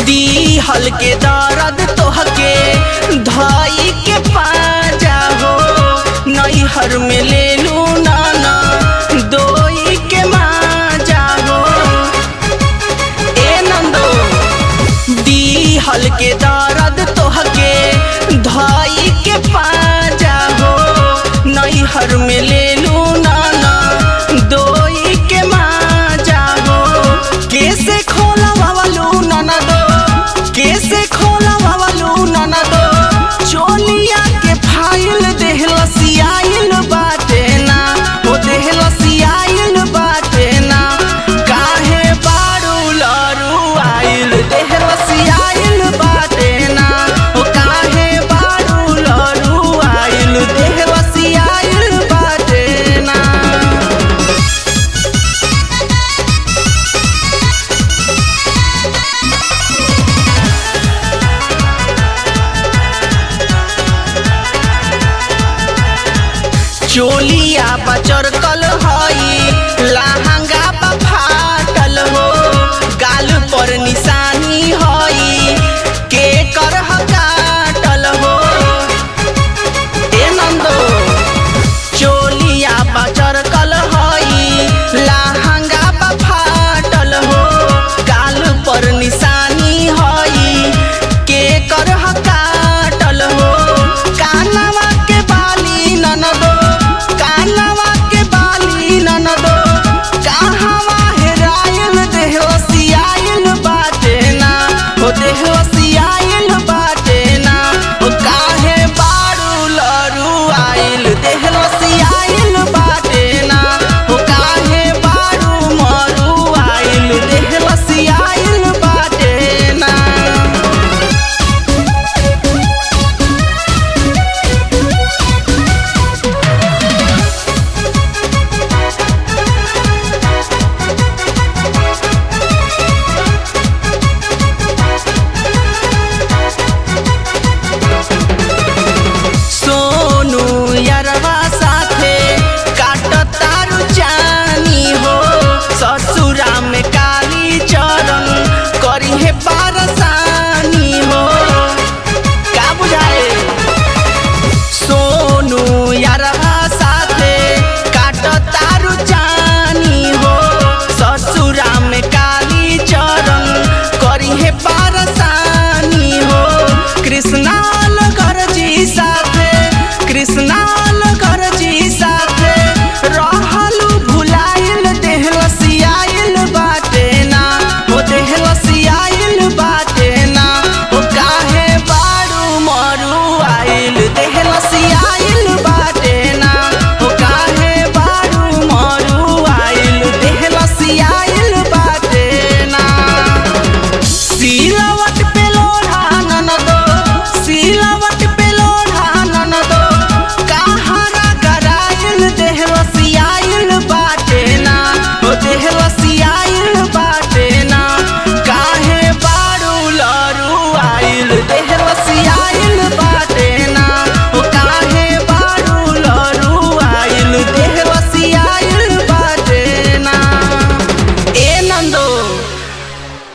दिहल के दर्द तोहके धाई के पाजा हो नैहर में ले लू नाना दोई के माजा हो ए नंदो दिहल के दर्द तोहके धाई के पाजा हो नैहर में ले लू नाना दोई के माजा हो कैसे खोला वावलू नाना दो कैसे खोला वावलू नाना दो चोलिया के फाइल देहलसियाइल बाटे ना ओ देहलसियाइल बाटे ना काहे बारू लरू आइल देहलसियाइल बाटे ना ओ काहे बारू लरू आइल देहलसियाइल बाटे ना चोलिया बचर